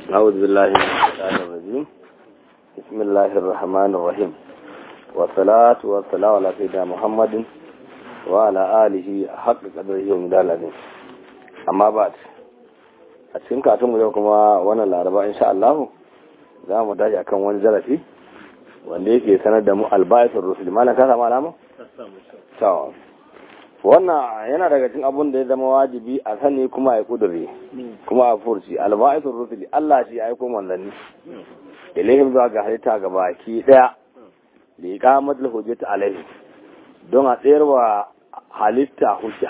أعوذ بالله من الشيطان الرجيم بسم الله الرحمن الرحيم والصلاة والسلام على سيدنا محمد وعلى آله حق قدره ومداله أما بعد a cikin katunmu yau kuma wannan laraba insha Allah za mu tashi akan wani zarafi wanda yake sanar da mu albayatul rusul malam ka samu alama to wannan yana daga cikin abun da ya zama wajibi a sani kuma a kudure kuma a furci albayatul rusul Allah shi ya aiko manzanni ilaihim zuwa ga halitta ga baki daya da iqamatul hujjati alaihi don a tsayar wa halitta hujja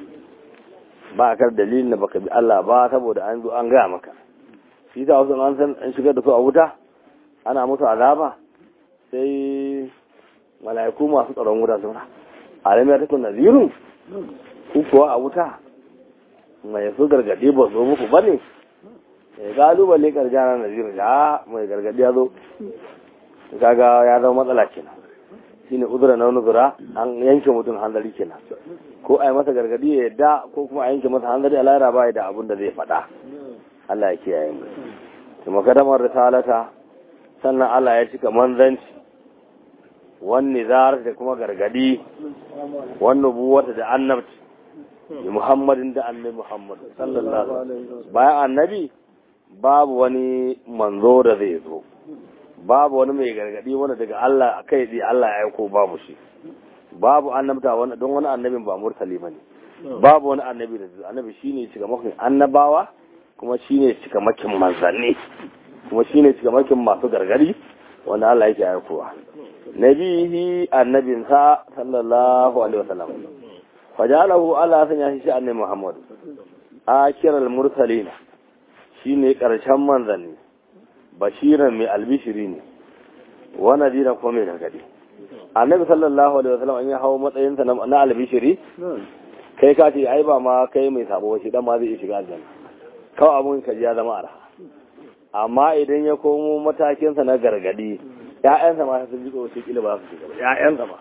ba kar dalilin da baka bi Allah ba saboda an zo an gaya maka shi ta wasu an san an shigar da su a wuta ana musu azaba sai mala'iku masu tsaron wuta suna alam ya takun nazirun ku kuwa a wuta mai su gargadi ba zo muku bane ya galubale karjana nazirun ya mai gargadi ya zo kaga ya zama matsala kenan shine uzura na nuzura an yanke mutum hanzari kenan ko a yi masa gargadi ya yadda ko kuma a yanke masa hanzari a lara ba da abin da zai faɗa Allah ya kiyaye mu kuma kadamar risalata sannan Allah ya cika manzanci wani zar da kuma gargadi wannan buwata da annabci da muhammadin da annabi muhammad sallallahu alaihi bayan annabi babu wani manzo da zai zo babu wani mai gargadi wanda daga Allah kai tsaye Allah ya aiko babu shi babu annabta wani don wani annabin ba murtali bane babu wani annabi da annabi shine cika makin annabawa kuma shine cika makin manzanni kuma shine cika makin masu gargadi wanda Allah yake aikowa nabihi annabin sa sallallahu alaihi wasallam fajalahu Allah sanya shi annabi Muhammad akiral mursalina shine karshen manzanni bashiran mai albishiri ne wa nadira ko mai gargadi annabi sallallahu alaihi wasallam an ya hawo matsayinsa na albishiri kai ka ce ai ba ma kai mai sabo shi dan ma zai shiga aljanna kawai abun ka ya zama arha amma idan ya komo matakinsa na gargadi ƴaƴansa ma sun ji tsoro sai kila ba su shiga ba ƴaƴansa ma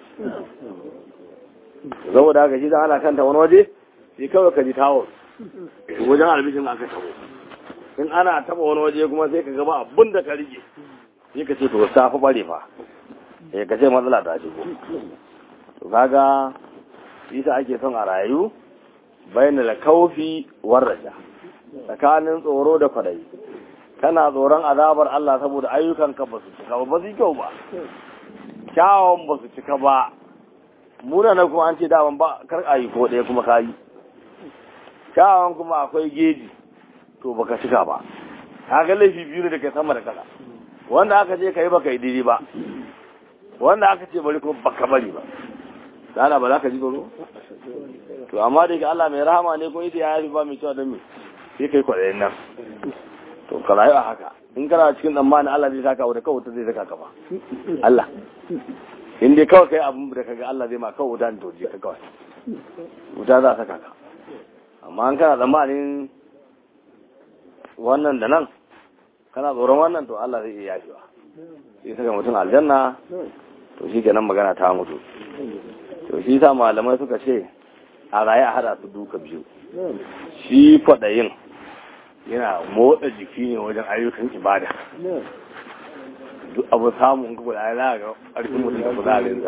saboda haka shi dan ana kanta wani waje sai kawai ka ji tawo wajen albishin aka tawo in ana taba wani waje kuma sai ka gaba abin da ka rige sai ka ce to ta fi bare fa sai ka ce matsala ta shigo to kaga isa ake son a rayu bayan da kaufi warraja tsakanin tsoro da kwadayi kana tsoron azabar Allah saboda ayyukanka ba su cika ba ba su kyau ba kyawun ba su cika ba muna na kuma an ce daman ba kar a yi ko ɗaya kuma ka yi kyawun kuma akwai geji to baka cika ba kaga laifi biyu ne da ke sama da kasa wanda aka ce kai baka yi daidai ba wanda aka ce bari kuma baka bari ba dana ba za ka ji tsoro to amma da ke Allah mai rahama ne ko ita ya yi ba mai cewa don me sai kai kwaɗayin nan to ka rayu a haka in kana cikin tsammanin Allah zai saka wata kawai zai saka ka ba Allah in dai kawai kai abin da kaga Allah zai ma kawai wuta ne to je ka kawai wuta za a saka ka amma an kana tsammanin wannan da nan kana tsoron wannan to Allah zai iya yafewa sai saka mutum aljanna to shi kenan magana ta mutu to shi sa malamai suka ce a raye a hada su duka biyu shi kwaɗayin yana motsa jiki ne wajen ayyukan ibada duk abu samun kuka da ya ga ƙarfin mutum da kuzarinsa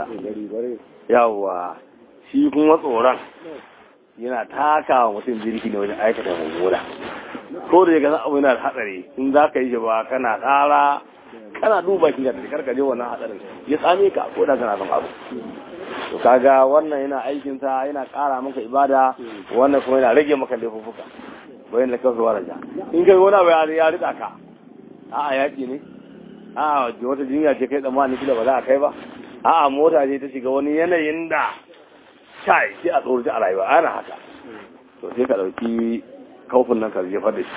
yawwa shi kuma tsoron yana taka wa mutum jirgi ne wajen aikata mummuna ko da ya abu yana da hatsari in za ka yi shi ba kana tsara kana duba shi da karka je wannan hatsarin ya tsame ka ko da kana son abu to kaga wannan yana aikin sa yana ƙara maka ibada wannan kuma yana rage maka laifuffuka bayan da kawai waraja in kai wani abu ya rika ka a'a yaƙi ne a'a wata jinya ce kai tsammani kila ba za a kai ba a'a mota ce ta shiga wani yanayin da kai sai a tsoraci a rayuwa ana haka to sai ka ɗauki kaufin nan ka jefar da shi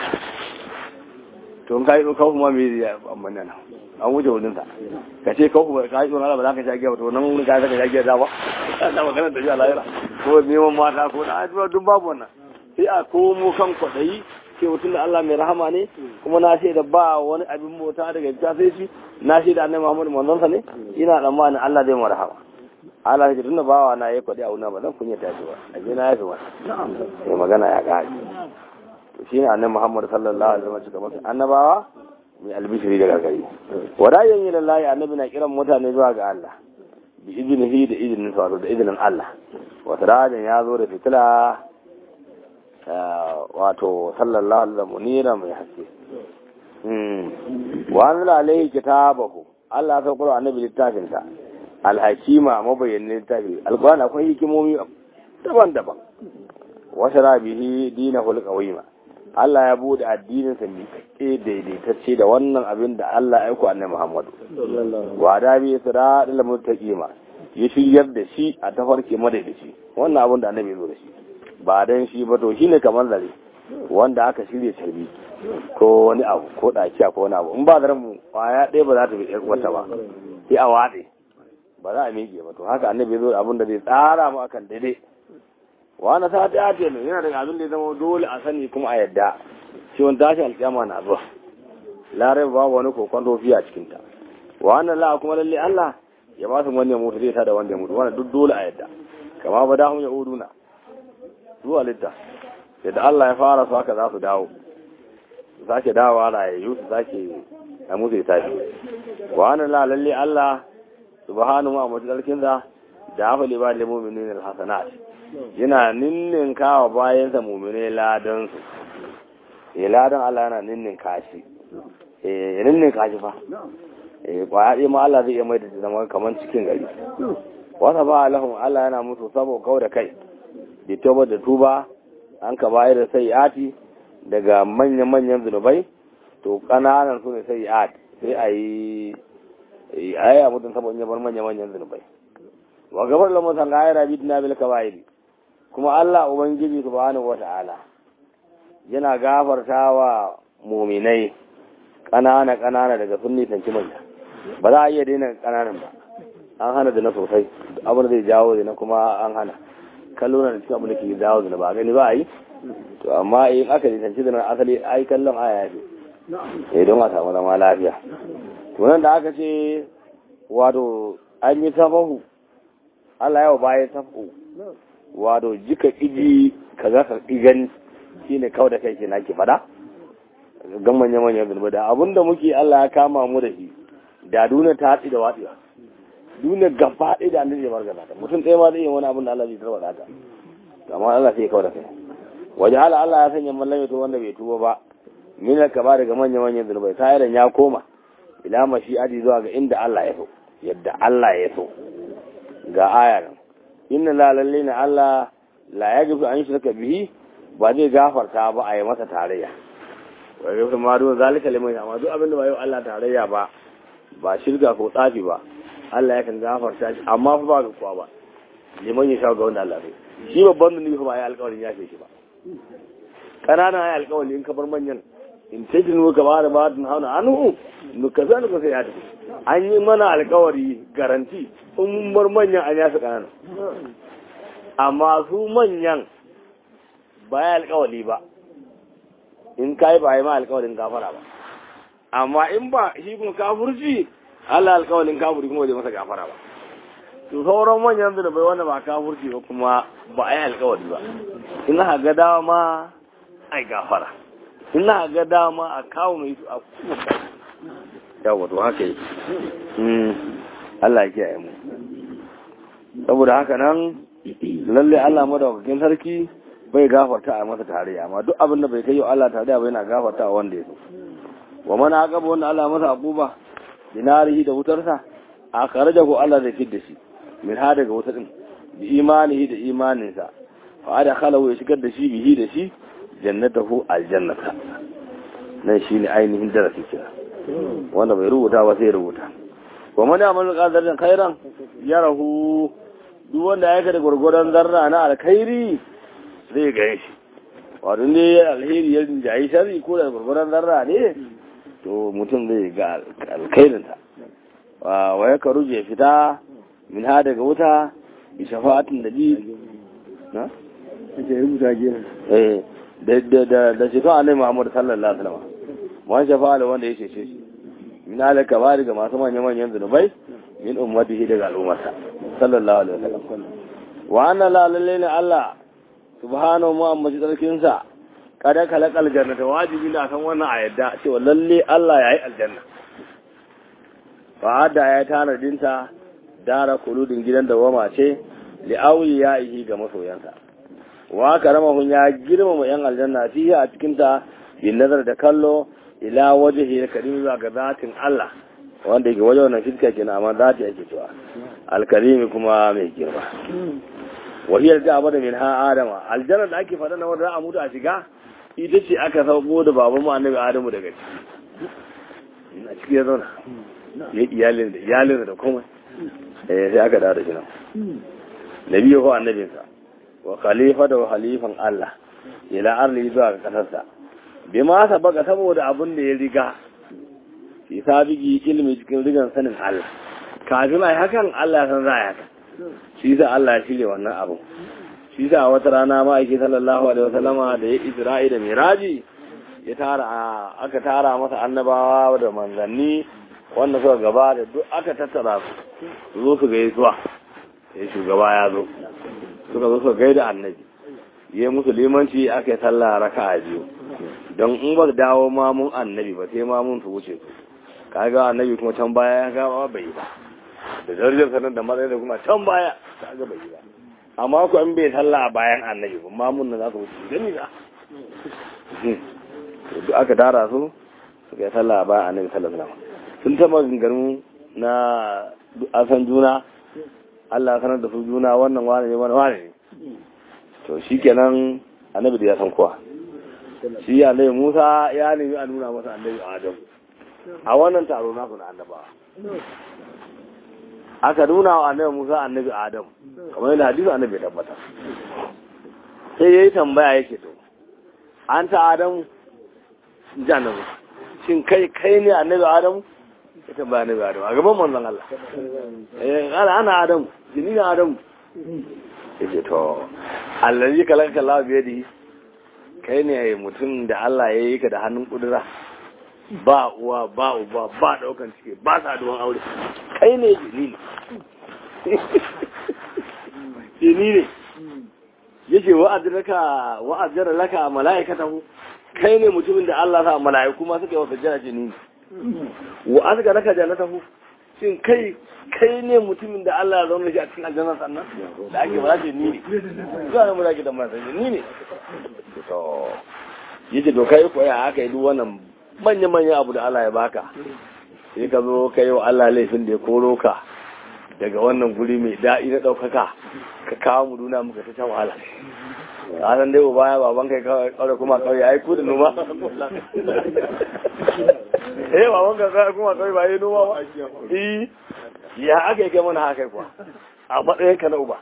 to in ka yi kaufin ma me zai amma nan an wuce wurin sa ka ce kaufin ka yi tsoron ba za ka sha giya to nan wurin ka sha giya da ba na magana da shi a lahira ko neman mata ko na ajiyar duk babu wannan sai a komo kan kwaɗayi ce mutum da Allah mai rahama ne kuma na shaida ba wani abin mota daga ta sai shi na shaida annabi Muhammad manzon sa ne ina tsammanin Allah zai mu rahama Allah ya tunda bawa na yayi kwadi a wuna ba zan kunya ta ba a je na yafi ba sai magana ya ga to shine annabi Muhammad sallallahu alaihi wasallam cika masa annabawa mai albishiri daga gari wadayen yi lallahi annabi na kiran mutane zuwa ga Allah bi izinihi da izinin wato da izinin Allah wata rajin ya zo da fitila wato sallallahu alaihi wasallam munira mai haske wa anzala alaihi kitabahu Allah ya saukar annabi littafin sa alhakima mabayyanin littafi alqur'ani akwai hikimomi daban-daban wa shara bihi dinahul qawima Allah ya bude addinin sa miƙaƙe daidaitacce da wannan abin da Allah ya aiko annabi Muhammadu wa da bi siratal muttaqima ya shiryar da shi a tafarki madaidaici wannan abin da annabi ya zo da shi ba dan shi ba to shine kamar zare wanda aka shirya tarbi ko wani abu ko dakiya ko wani abu in ba zaren mu kwaya ɗaya ba za ta bi ɗan wata ba sai a waɗe ba za a miƙe ba to haka annabi ya zo da abin da zai tsara mu akan daidai wani sa ta ce ne yana daga abin da ya zama dole a sani kuma a yadda shi wani tashi alƙiyama na zuwa larai babu wani kokon tofi a cikinta wannan la kuma lalle Allah ya ba su wanda ya mutu zai ta da wanda ya mutu wannan duk dole a yadda kama ba dahun ya uduna zuwa litta yadda Allah ya fara su haka za su dawo su sake dawowa rayayyu su sake a musu ya tafi wannan la lalle Allah subhanahu wa ta'ala da hafa liba da mu'minin al-hasanat yana ninnin kawa bayansa mumine ladansu ya ladan Allah yana ninnin kashi ya ninnin kashi fa kwaya ɗaya ma Allah zai iya mai da zama kamar cikin gari wata ba alahun Allah yana musu sabo kau da kai da tuba da tuba an ka bayar da sai ati daga manyan-manyan zunubai to ƙananan su ne sai ati sai a yi a yi a mutum saboda yabar manyan-manyan zunubai wa gabar lamusan ga ayyara bidina bil kabairi kuma Allah Ubangiji subhanahu wata'ala yana gafarta wa muminai ƙanana ƙanana daga sun nisanci manya ba za a iya daina ƙananan ba an hana da na sosai abin da zai jawo da na kuma an hana kallo na da cikin abin da ke jawo da na ba gani ba a yi to amma in aka nisanci da na asali ai kallon aya ce sai don a samu zama lafiya to nan da aka ce wato an yi safahu Allah yawa bayan safahu wato jika iji ka za ka igan shi ne kawai da kai ke nake fada gan manya-manyan zunubi da abinda muke Allah ya kama mu da shi da duniya ta hatsi da waɗewa duniya gaba ɗaya da annabi ya margaza ta mutum ɗaya ma zai yi wani abin da Allah zai tarwata ta amma Allah sai ya kawai da kai waje hala Allah ya sanya mallame to wanda bai tuba ba mina ka ba daga manya-manyan zunubai sa'iran ya koma ila mashi aji zuwa ga inda Allah ya so yadda Allah ya so ga aya nan inna la lalle na Allah la ya gafi an shirka bihi ba zai gafarta ba a yi masa tarayya wa gafi ma duk zalika liman amma duk abin da ba yi Allah tarayya ba ba shirka ko tsafi ba Allah yakan gafarta shi amma fa ba ga kowa ba liman ya sha ga wanda Allah bai shi babban da ba ya alƙawarin ya ce shi ba kananan ya alƙawari in ka bar manyan in tajinu ka ba da ba tun hauna anhu nuka zan ka sai ya tafi an yi mana alƙawari garanti in mun bar manyan an yasa kananan amma su manyan ba ya alƙawari ba in kai ba yi ma alƙawarin gafara ba amma in ba shi kuma kafurci Allah alƙawarin kafuri kuma bai masa gafara ba to sauran manyan da bai wanda ba kafurci ba kuma ba a yi alƙawari ba in aka ga dama ai gafara in aka ga dama a kawo mai su a kuma kai yawa to haka yi Allah ya kiyaye mu saboda haka nan lalle Allah madaukakin sarki bai gafarta a masa tarayya amma duk abin da bai kai Allah tarayya ba yana gafarta a wanda ya so wa mana aqaba wanda Allah masa akuba dinarihi da wutarsa a kharajahu Allah zai fidda shi min ha daga wutar din bi imanihi da imaninsa fa ada khalahu ya shigar da shi bihi da shi jannatahu aljannata nan shine ainihin darasi kira wanda bai rubuta ba sai rubuta wa man ya'mal qadaran khairan yarahu duk wanda ya kada gurgurdan zarra na alkhairi zai ga shi wato ne alheri ya jayi shari ko da gurgurdan zarra ne to mutum zai ga alkhairinta wa ya karu je fita min ha daga wuta bi shafa'atin da ji na ake rubuta gina eh da da da da shafa'a ne Muhammad sallallahu alaihi wasallam wani shafa'a wanda ya cece shi min alaka ba daga masu manyan manyan zunubai min ummatihi daga al'ummarsa sallallahu alaihi wasallam wa anna la lalle Allah subhanahu wa ta'ala tsarkin sa kada kalakal jannata wajibi na san wannan a yadda cewa lalle Allah ya yi aljanna fa'ada ya tana dinta dara kuludin gidan da wama ce li auyi ya yi ga masoyansa wa karamahun ya girmama yan aljanna fiye a cikin ta yin nazar da kallo ila wajhi karim zuwa ga zatin Allah wanda yake wajen wannan fiska kenan amma zati ake cewa alkarimi kuma mai girma wahiyar da abada min ha adama aljanna da ake faɗa na wanda za a mutu a shiga ita ce aka sauko da baban mu annabi adamu daga ciki a ciki ya zauna ya iyalin da iyalin da komai eh sai aka dawo da shi nan nabi ko annabinsa wa khalifa da khalifan Allah ila arli zuwa ga kasarsa bi ma sabaka saboda abin da ya riga fi sabigi ilmi cikin rigan sanin Allah kafin ai hakan Allah san za a haka shi sa Allah ya shirya wannan abu shi sa wata rana ma'aiki sallallahu alaihi wasallama da ya isra'i da miraji ya tara aka tara masa annabawa da manzanni wanda suka gaba da duk aka tattara su zo su gaisuwa ya shugaba ya zo suka zo suka gaida annabi ya musu limanci aka yi sallah raka a biyu don in ba dawo mamun annabi ba sai mamun su wuce su kaga annabi kuma can baya ya gaba bai yi ba da darajar sanar da matsayi da kuma can baya kaga bai yi ba amma ku an bai sallah a bayan annabi ba mamun nan za su wuce gani na duk aka tara su suka yi sallah a bayan annabi sallallahu alaihi wasallam sun taɓa ganganu na asan juna Allah sanar da su juna wannan wane ne wani wane ne to shi kenan annabi da ya san kowa shi annabi Musa ya nemi a nuna masa annabi Adam a wannan taro naku na annaba aka nuna wa annabi Musa annabi Adam kamar yadda hadisi annabi ya tabbata sai yayi tambaya yake to an ta Adam ji annabi shin kai kai ne annabi Adam ya tambaya annabi Adam a gaban manzon Allah eh ana ana Adam jini na Adam yace to allazi kalaka Allah biyadi kai ne mutum da Allah ya yi ka da hannun kudura ba uwa ba uba ba daukan cike ba saduwan aure kai ne jini ne jini ne yace wa'adraka wa'adara laka mala'ikatahu kai ne mutumin da Allah sa mala'iku ma suka yi wasa jana jini ne wa azga laka jannatahu shin kai kai ne mutumin da Allah ya zauna shi a cikin aljanna sannan da ake ba ce ni ne zuwa ne mu zaki da masa ni ne to yace to kai ko ya aka yi duk wannan manya manya abu da Allah ya baka sai ka zo kai wa Allah laifin da ya koro ka daga wannan guri mai daɗi na ɗaukaka ka kawo mu duna muka ta wahala a san dai baya baban kai kawai kuma kawai ai ku da noma eh baban ka kawai kuma kawai ba yi noma ba eh ya aka yi kai mana haka kuwa a matsayin ka na uba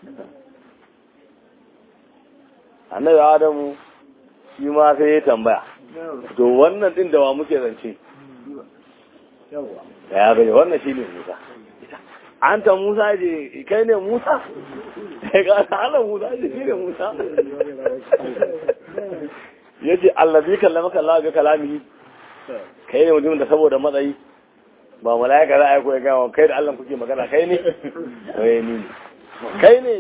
annabi adamu shi ma sai ya tambaya to wannan din da wa muke zance ya gani wannan shi ne musa an ta musa je kai ne musa ga ala musa je shi ne musa ya ce allazi kallama kallawa ga kalami kai ne mutum da saboda matsayi ba mala'ika za a yi koya gawa kai da allah kuke magana kai ne kai ne kai ne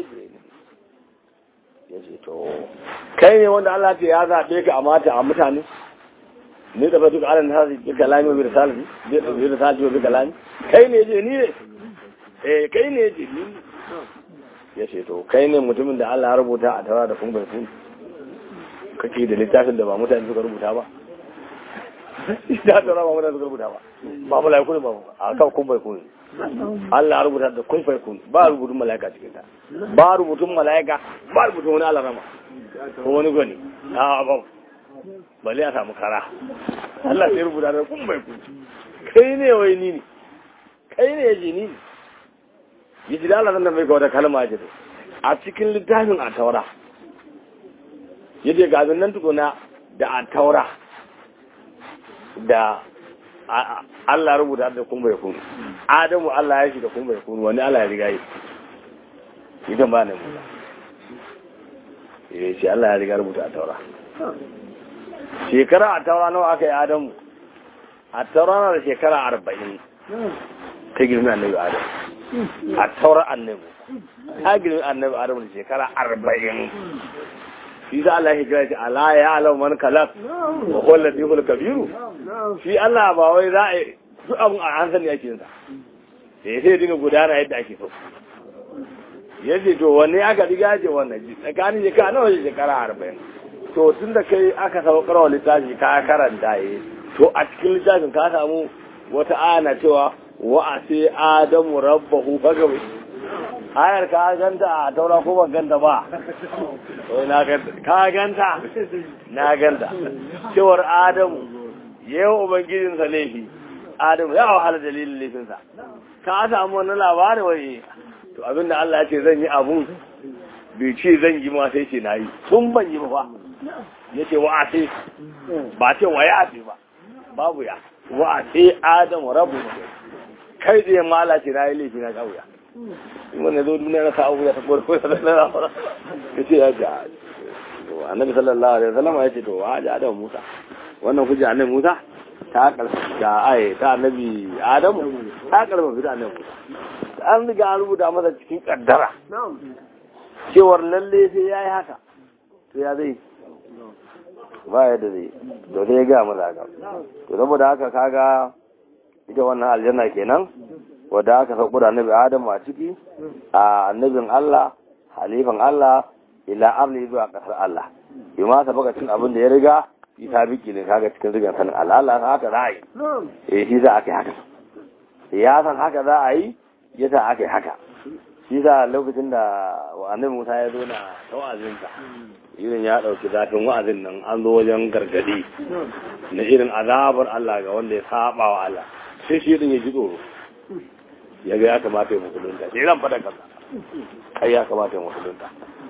ya ce to kai ne wanda allah ce ya zaɓe ka a mata a mutane ne da fatu ala na hasi bi kalami wa bi risalati bi risalati wa bi kalami kai ne je ni ne eh kai ne je ni ya ce to kai ne mutumin da Allah ya rubuta a tara da kun bai kun kake da littafin da ba mutane suka rubuta ba da tara ba mutane suka rubuta ba ba malaiku ne ba a kan kun bai kun Allah ya rubuta da kun bai kun ba rubutun malaika cikin ta ba rubutun malaika ba rubutun wani alarama ko wani gani a ba bale a samu kara Allah sai rubuta da kun bai kun kai ne wai ni ne kai ne yaji ni ne yaji da Allah nan bai ga wata kalma ce a cikin littafin a taura yaje ga abin nan tukuna da a taura da Allah rubuta da kun bai kun Adamu Allah ya shi da kun bai kun wani Allah ya riga yi idan ba ne mu eh shi Allah ya riga rubuta a taura shekara a taura nawa aka yi adamu a taura na da shekara arba'in ta girmi annabi adamu a taura annabi ta girmi annabi adamu da shekara arba'in shi za Allah ya kira shi ala ya alam man kalak wa huwa latiful kabiru shi Allah ba wai za a duk abun a an sani ake yin sa sai sai dinga gudana yadda ake so yace to wanne aka riga ce wannan ji tsakanin shekara nawa shekara arba'in to tun da kai aka saukar wa littafi ka karanta yi to a cikin littafin ka samu wata ana cewa wa a sai adamu rabbahu fagawe ayar ka ganta a taura ko ban ganta ba wai na ganta ka ganta na ganta cewar adamu yau ubangijinsa laifi adamu ya wahala dalilin laifinsa ka samu wani labarin wai to abinda Allah ya ce zan yi abun bai ce zan yi ma sai ce na yi tun ban yi ba fa ya ce wa a sai ba ce wa ya ce ba babu ya wa a sai adamu rabu kai da yamma Allah ce na yi laifi na kawo ya wanda zo duniya na sa'abu ya ta kwarko ya lalata ya ce ya ce annabi sallallahu alaihi wasallam ya ce to wa ji adamu musa wannan kuje annabi musa ta karfafa da ai ta annabi adamu ta karfafa da annabi musa an riga an rubuta masa cikin kaddara cewar lalle sai ya yi haka to ya zai ba ya da zai to sai ya gaya masa haka to saboda haka kaga ita wannan aljanna kenan wadda aka sauko da annabi adamu a ciki a annabin Allah halifan Allah ila arli zuwa kasar Allah bi ma sa baka cin abin da ya riga ita biki ne kaga cikin rigan sanin Allah Allah haka za a yi eh shi za a kai haka ya san haka za a yi ya sa aka yi haka shi sa lokacin da annabi Musa ya zo na ta wa'azinsa irin ya ɗauki zafin wa'azin nan an zo wajen gargadi na irin azabar Allah ga wanda ya saba wa Allah sai shi din ya ji tsoro ya ga ya kamata ya musulunta sai ran fada kasa kai ya kamata ya musulunta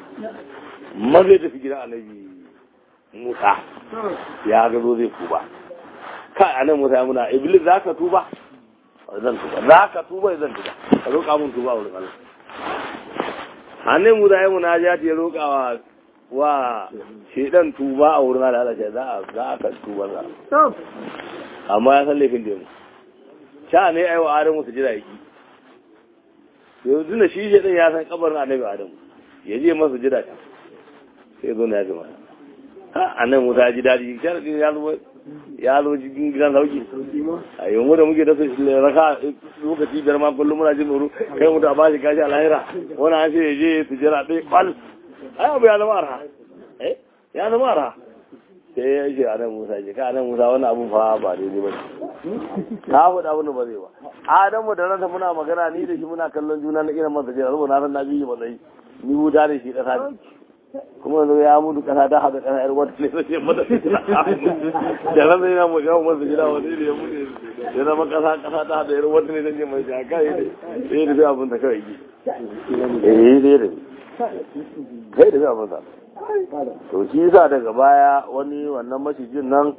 maza tafi gidan annabi Musa ya ga zo zai tuba kai annabi Musa ya muna iblis za ka tuba zan tuba za ka tuba zan tuba ka roƙa mun tuba wurin Allah hannun mu da yi munajati ya roƙa wa wa shedan tuba a wurin Allah ce za a za a kan tuba za amma ya san laifin da mu sha ne ai wa Adamu su jira yaki yanzu da shi shedan ya san kabarin Annabi Adamu ya je masa jira ta sai zo na ya gama ha annabi Musa ya ji dadi sharadin ya zo ya zo cikin gidan sauki a yi mu da muke da su raka lokaci biyar ma kullum muna jin tsoro kai mutu a bashi kashi a lahira wani an ce ya je su jira ɗaya kwal ai abu ya zama arha eh ya zama arha sai ya ce a nan musa ce ka nan musa wani abu fa ba daidai ba ne ka faɗa abin da ba zai ba adamu da ranta muna magana ni da shi muna kallon juna na irin masa jira saboda na san na biyu matsayi ni wuta da shi ƙasa ne kuma yanzu ya mutu kasa ta haɗa kasa yar wata ne sai mata da ran sai na mu ga masa gida wani ne ya mutu ya zama kasa kasa ta haɗa yar wata ne sai mai shaka ya ne sai da abin da kawai ki eh dai da kai da abin da to shi yasa daga baya wani wannan macijin nan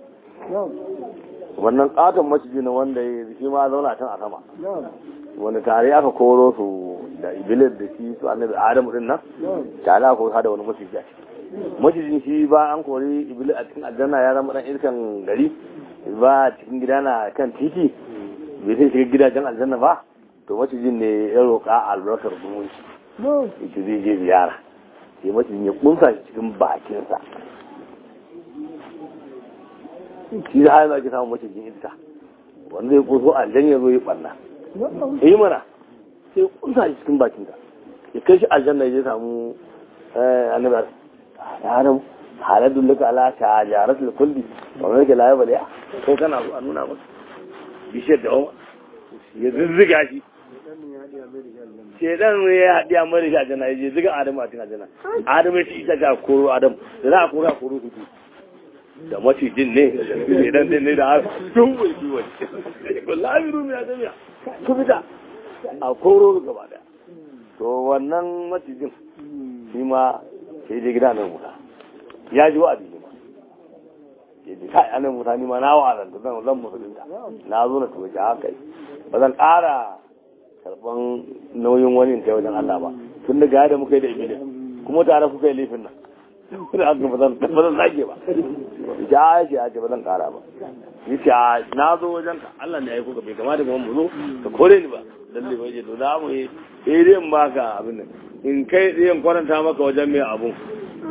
wannan katon macijin wanda ya shi ma zauna can a sama wani tare aka koro su da ibilis da shi su annabi adamu din nan tare aka koro da wani maciji a ciki macijin shi ba an kori ibilis a cikin aljanna ya zama dan iskan gari ba cikin gida na kan titi bai sai shiga gidajen aljanna ba to macijin ne ya roƙa albarkar zumunci ita zai je ziyara sai macijin ya kunsa shi cikin bakinsa shi da hanyar ake samun macijin iska wanda zai kunso aljan ya zo ya ɓanna yi mana sai kunsa shi cikin bakinka ya kai shi aljanna ya samu annabi ya adam haladun laka ala ta jarat al kulli wa man yake laye bale ko kana so a nuna maka bishiyar da oma ya zizziga shi shedan ne ya haɗi a mara shi aljanna ya je ziga adam a cikin aljanna adam ya ci ita ga koro adam da za a koro a koro hudu da macijin ne shedan din ne da har tun bai fi wani wallahi rumi ya jami'a ku fita a koro gaba daya to wannan macijin shi ma sai je gida nan musa ya ji wa'azi ne ma ya ji kai anan musa ni ma na wa'azan da zan zan musulunta na zo na tuwaje haka ba zan ƙara karɓan nauyin wani ta wajen Allah ba tun da gaya da muka yi da ibili kuma tare kuka yi laifin nan da haka ba zan ba zan zage ba ya ce ya ce ba zan ƙara ba ni ce na zo wajen ka Allah ne ya yi kuka bai kamata kuma mu zo ka kore ni ba lalle ba je to za mu yi sai dai in baka abin nan in kai ɗayan kwaranta maka wajen mai abun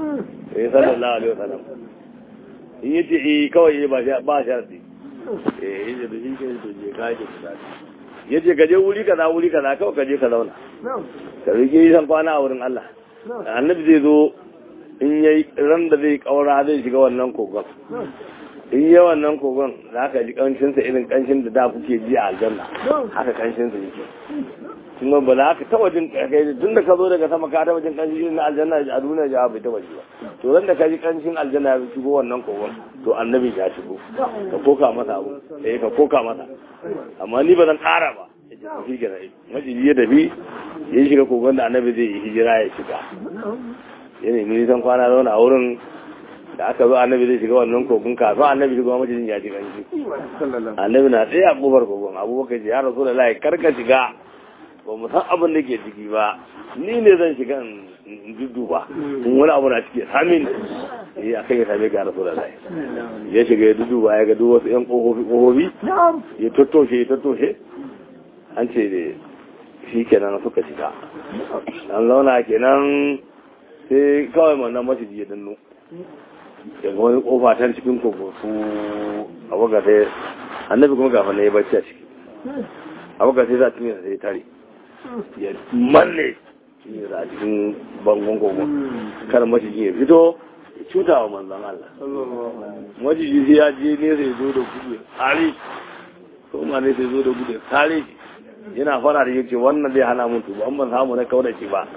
eh sallallahu alaihi wasallam in yace eh kawai ba ba sharadi eh yace da shi ke to je ka je kusa yace ka je wuri kaza wuri kaza kawai ka je ka zauna ka rike yi san kwana a wurin Allah annabi zai zo in yayi ran da zai kaura zai shiga wannan kogon in yi wannan kogon za ka ji kanshinsa irin kanshin da da kuke ji a aljanna haka kanshinsa yake kuma ba za ka taba jin kai tun da ka zo daga sama ka taba jin kanshin irin na aljanna a duniya ja bai taba ji ba to ran da ka ji kanshin aljanna ya shigo wannan kogon to annabi ya shigo ka koka masa abu eh ka koka masa amma ni ba zan kara ba shi ke nan majiji ya tafi ya shiga kogon da annabi zai yi hijira ya shiga ya nemi nisan kwana zauna a wurin da aka zo annabi zai shiga wannan kogon kafin annabi shiga majijin ya shiga shi annabi na tsaye a kofar kogon abubakar ji ya rasu da layi karka shiga ba mu san abin da ke ciki ba ni ne zan shiga in dudduba in wani abu na ciki samin eh akai ya same ga rasu da layi ya shiga ya dudduba ya ga duk wasu yan kofofi kofofi ya tattoshe ya tattoshe an ce da shi kenan suka shiga an zauna kenan sai kawai wannan maciji ya danno daga wani kofa ta cikin kogo su a waga sai annabi kuma gafa na ya bacci a ciki a waga sai za a cinye sai tare ya manne cinye a cikin bangon kogo kar maciji ya fito ya cuta wa manzan Allah maciji sai ya je ne sai zo da gudu ya tsare ko ma ne sai zo da gudu ya tsare shi yana fara da yake wannan zai hana mun tuba an ban samu na kaura shi ba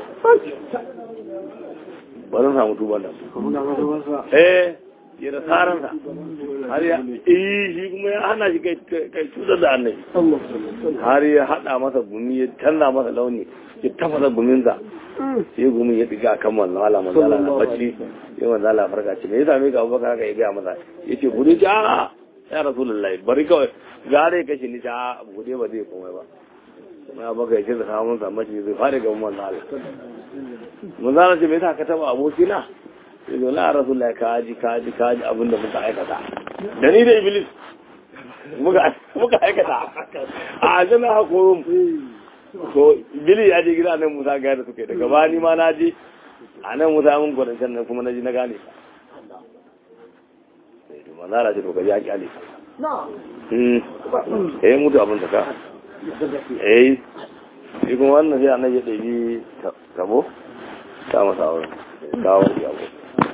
ba zan samu tuban nan eh ya da tsaransa har ya eh shi kuma ya hana shi kai kai cutar da annabi har ya hada masa gumi ya canza masa launi ya tafasa guminsa sai gumin ya diga kan wannan ala manzala na bacci sai manzala farka ce me yasa me ga abubakar haka ya ga masa yace gudu ja ya rasulullahi bari kawai gare kashi ni ta gude ba zai komai ba na baka yake da samun samaci zai fara ga mun Allah mun zana ce me yasa ka taba aboki na sai zo la rasulullah ka ji ka ji ka ji abin da muka aikata da ni da iblis muka muka aikata a jana hakurum to bili ya je gida nan musa ga da suke daga bani ma na je a nan musa mun gwadancan nan kuma na ji na gane ka sai to manzara ce to ka ji a kyale ka eh mutu abin da ka eh shi kuma wannan sai annabi ya ɗabi tabo ta masa auren kawo ya abu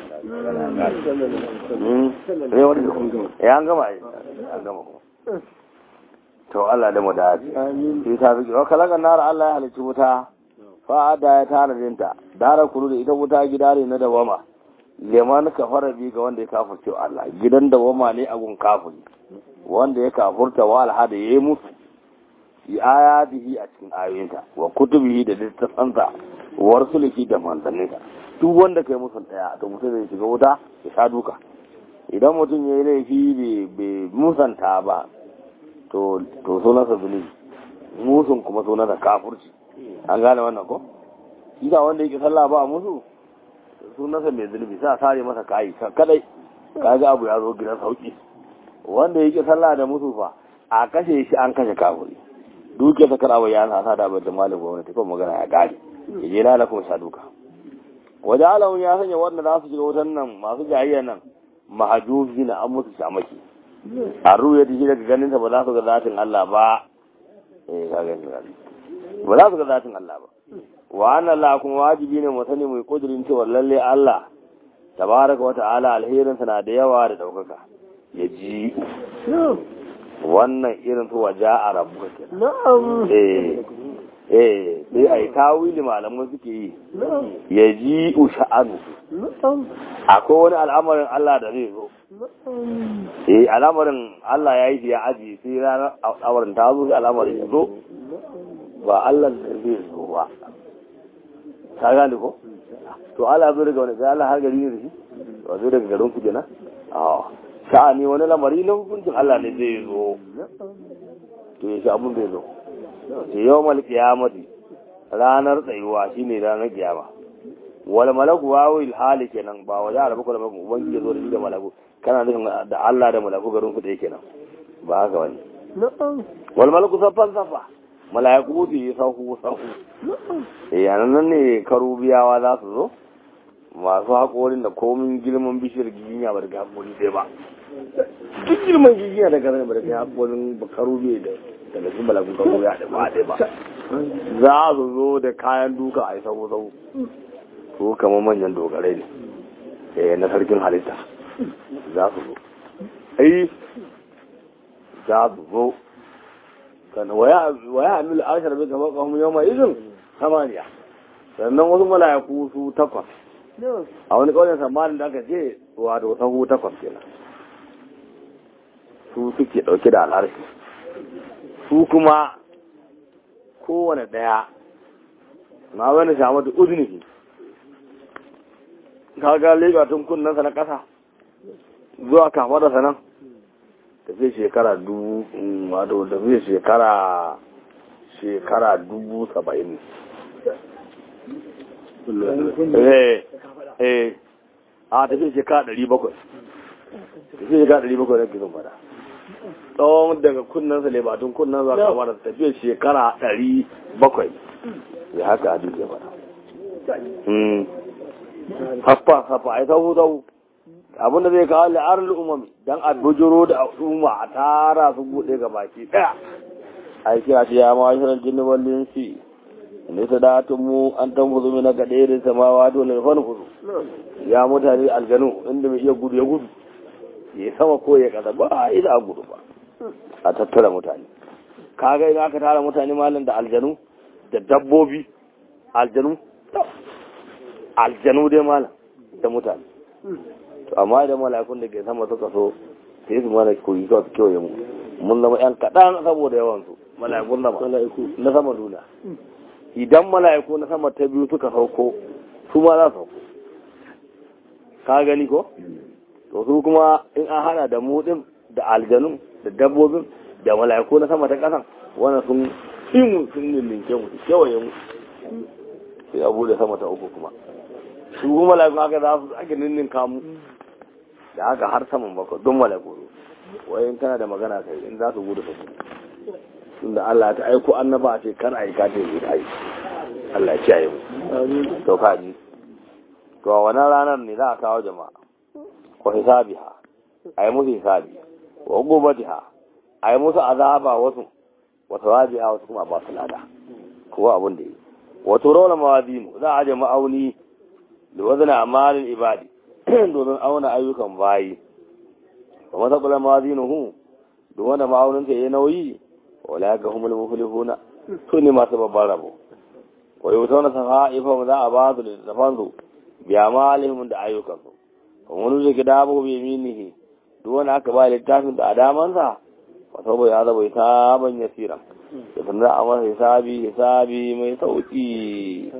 ya an gama an gama kuma to Allah da mu da haji shi ta fi kira kalakan nara Allah ya halicci wuta fa'ada ya tana dinta dara kuru da ita wuta gida ne na dawama leman kafara bi ga wanda ya kafurce Allah gidan dawama ne a gun kafuri wanda ya kafurta wa alhada ya yi mutu fi ayatihi a cikin ayoyinta wa kutubihi da littafansa wa rasulihi da manzanninsa duk wanda kai musun daya to mutum zai shiga wuta ya sha duka idan mutum ya yi laifi bai musanta ba to to sunansa zunubi musun kuma sunansa kafurci an gane wannan ko isa wanda yake sallah ba musu sunansa mai zunubi sa sare masa kayi kadai kaga abu ya zo gidan sauki wanda yake sallah da musu fa a kashe shi an kashe kafuri duke ta karawa ya sa da bai da malin gwamnati ko magana ya gari ya je lala kuma sha duka waje alawun ya sanya wanda za su shiga wutan nan masu jayayya nan mahajubi na an musu shamaki a ruya da shi daga ganin ba za su ga zatin Allah ba eh ka gani ba za su ga zatin Allah ba wa anna Allah kuma wajibi ne mu sani mu kudirin cewa lalle Allah tabaraka wa ta'ala alherin na da yawa da daukaka ya ji wannan irin su waje a rabu ke eh eh sai ai tawili malaman suke yi ya ji usha'anu akwai wani al'amarin Allah da zai zo eh al'amarin Allah ya yi ya aji sai ranar al'amarin ta zo sai al'amarin ya zo ba Allah da zai zo ba ka gane ko to Allah zo daga wani sai Allah har gari ne da shi ba zo daga garin ku kenan a sha'ani wani lamari na hukuncin Allah ne zai zo to ya shi abun zai zo ce yau mal kiyamati ranar tsayuwa shine ranar kiyama wal malaku wawil hali kenan ba wa ya rabu kuma ubangiji ya zo da shi da malaku kana nufin da Allah da malaku garin ku da kenan ba haka wani wal malaku saffan saffa mala'iku su yi sahu sahu eh nan ne karubiyawa za su zo masu haƙorin da komin girman bishiyar giginya ba daga haƙori ɗaya ba duk girman giginya daga zane ba daga haƙorin bakaru bai da daga sun balagun karo ya da ba ɗaya ba za su zo da kayan duka a yi sabo sabo ko kamar manyan dogarai ne eh na sarkin halitta za su zo ai za su zo kan waya waya amil ashar bi kamar kahum yawma izin samaniya sannan wasu mala'iku su takwas a wani kauyen samanin da aka ce wato sahu takwas kenan su suke dauke da al'arshi su kuma kowane daya na wani shamatu uzunihi kaga lega tun kunnansa na kasa zuwa kama da sanan tafiye shekara dubu wato tafiye shekara shekara dubu saba'in eh eh a tafiye shekara ɗari bakwai tafiye shekara ɗari bakwai na gizon fada tsawon daga kunnansa ne batun kunnan za kama da tafiye shekara ɗari bakwai ya haka a duk ya fada haffa haffa ai tahu tahu abinda zai kawo la'arar umami don a bujiro da al'umma a tara su buɗe ga baki ɗaya a yi kira ya ma shirin jini wallin si ne ta datun mu an tan fuzu mina ga ɗaya da samawa dole ya fani fuzu ya mutane aljanu inda mai iya gudu ya gudu ya sama ko ya kasa ba a yi da gudu ba a tattara mutane kaga idan aka tara mutane malam da aljanu da dabbobi aljanu aljanu dai malam da mutane to amma idan mala'ikun da ke sama suka so sai su mana koyi kawai su kewaye mu mun zama yan kaɗan saboda yawan su mala'ikun sama na sama duna idan mala'iku na sama ta biyu suka sauko su ma za su sauko ka gani ko to su kuma in an hana da mu din da aljanun da dabbobin da mala'iku na sama ta ƙasan wannan sun yi mu sun ninke mu kewaye mu sai abu da sama ta uku kuma su kuma mala'ikun haka za su ake ninninka mu da haka har saman bakwai don mala'iku wai in kana da magana kai in za su gudu su tunda Allah ta aiko annaba ce kar a yi katin yi ta yi Allah ya kiyaye mu to kaji to a wannan ranar ne za a kawo jama'a ko hisabiha a yi musu hisabi wa gubatiha a yi musu azaba wasu wa tawabiha wasu kuma ba su lada ko abin da yi wa turawla mawazinu za a je ma'auni da wazana amalin ibadi domin auna ayyukan bayi wa masaqala mawazinuhu duk wanda ma'aunin ta yayi nauyi wala ga humul muflihuna su ne masu babban rabo wa yutawna safa'ifa za a ba su da zafansu biya malihim da ayyukansu kuma wani zai gida abu bai minihi duk wanda aka ba littafin da adamansa wa saboda ya zaba ta ban yasira da sanar a masa hisabi hisabi mai sauki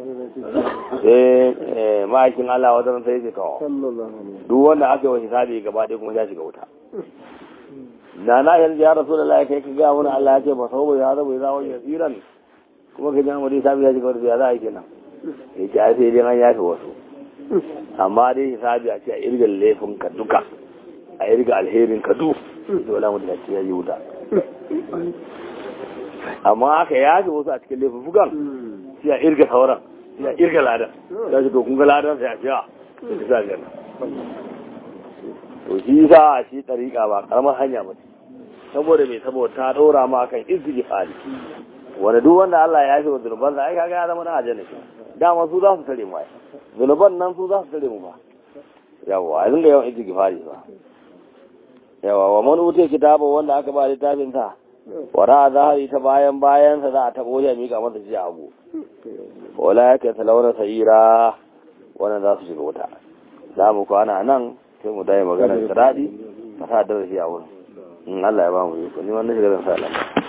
sai ma'aikin Allah wajen sai ce kawo duk wanda aka yi wa hisabi gaba ɗaya kuma ya shiga wuta na na yanzu ya rasu da laye kai ka gaya wani Allah ya ce ba sau ya zaba ya zawon yasiran kuma ka ji amadi hisabi ya shiga wuta ya za a yi kenan ya ce ai sai dai an yafe wasu amma dai hisabi a ce a irga laifin ka duka a irga alherin ka duk dole mu da ce ya yi wuta amma aka yafe wasu a cikin laifukan sai a irga sauran sai a irga ladan za shi to kun ga ladan sai a ce a sai sa gana to shi sa a shi ɗariƙa ba ƙaramar hanya ba saboda mai saboda ta ɗora ma kan istighfari wanda duk wanda Allah ya yafe wa zunuban sa ai kaga ya zama na aljanna dama su za su tare mu ai zunuban nan su za su tare mu ba yawa a dinga yawan istighfari ba yawa wa man utai kitaba wanda aka ba littafin sa wara zahari ta bayan bayan sa za a tabo ya mika masa shi abu wala yake talawna sayira wannan za su shiga wuta za mu kwana nan sai mu dai magana da dadi ka sa darasi a wurin in Allah ya ba mu yi ni wannan shiga zan sa Allah